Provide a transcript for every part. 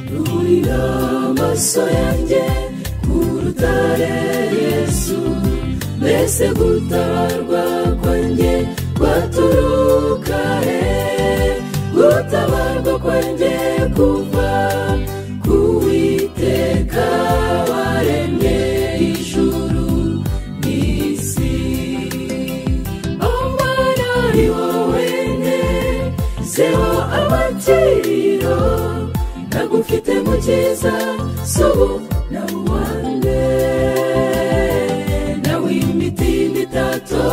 nshyira amaso yanjye ku rutare yesu mbese gutabarwa kwanjye kwaturuka he gutabarwa kwanjye kuva ku witeka waremye ijuru n'isi omwana ari wowe ne zeho amakiriro nagufite mu cyiza subu na uwanjye nawe imiti n'itato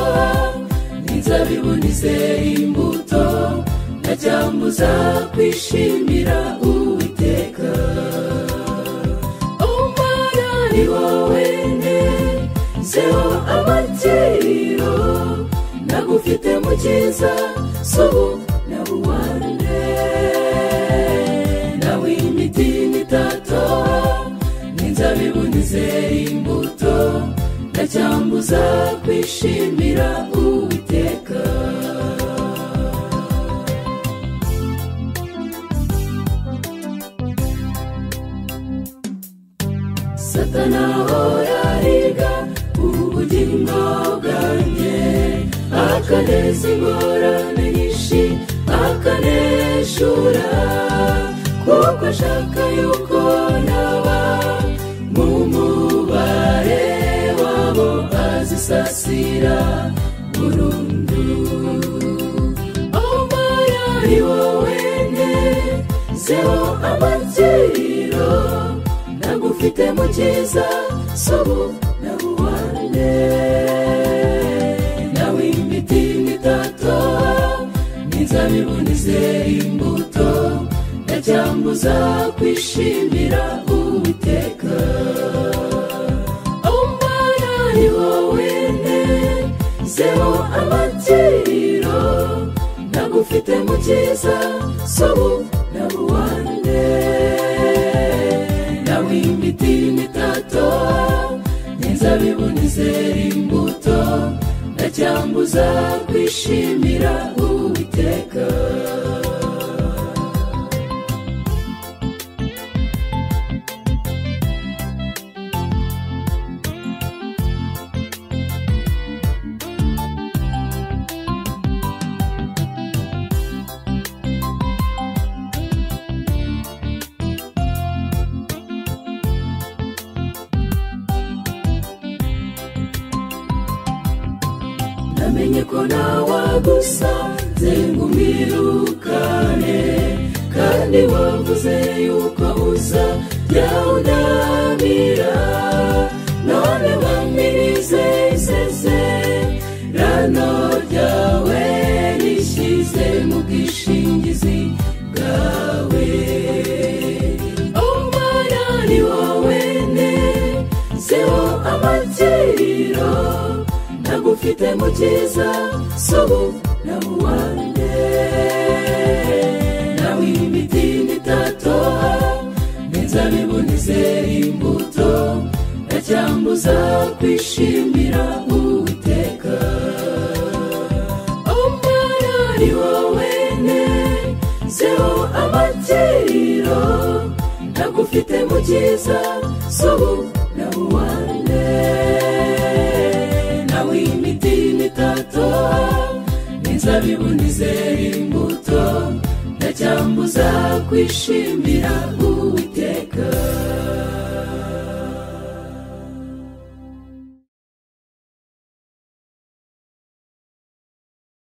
n'inzabibu n'izera imbuto ntacyambuza kwishimira uwiteka umwana ni wowe ne zeho amakiriro nagufite mu cyiza subu na uwanjye nawe imiti n'itato n'inzabibu n'izera imbuto ndacyambuza kwishimira uwiteka satana horariga ubugingo bwanjye akaneza ingorane nyinshi akaneshura kuko ashaka yuko naba mu mubare wabo azisasira burundu omara ari wowe ne zeho amakiriro nagufite mu cyiza sobu na buwane nawe imiti n'itato n'inzabibu n'izera imbuto ndacyambuza kwishimira uwiteka omara ni wowe ne zeho amakiriro nagufite mu cyiza sobu na buwane nawe imiti n'itato n'inzabibu n'izera imbuto ndacyambuza kwishimira uwiteka namenye ko nawagusa zengumwirukane kandi wavuze yuko uza byawunamira none wamirize iseze rano ryawe rishyize mu bwishingizi bwawe omwana ni wowe ne zeho amakiriro nagufite mu cyiza sobu na buwane nawe imiti n'itato n'inzabibu n'izera imbuto ndacyambuza kwishimira uwiteka omwana ni wowe ne zeho amakiriro nagufite mu cyiza sobu na buwane nawe imiti n'itato n'inzabibu n'izera imbuto ndacyambuza kwishimira uwiteka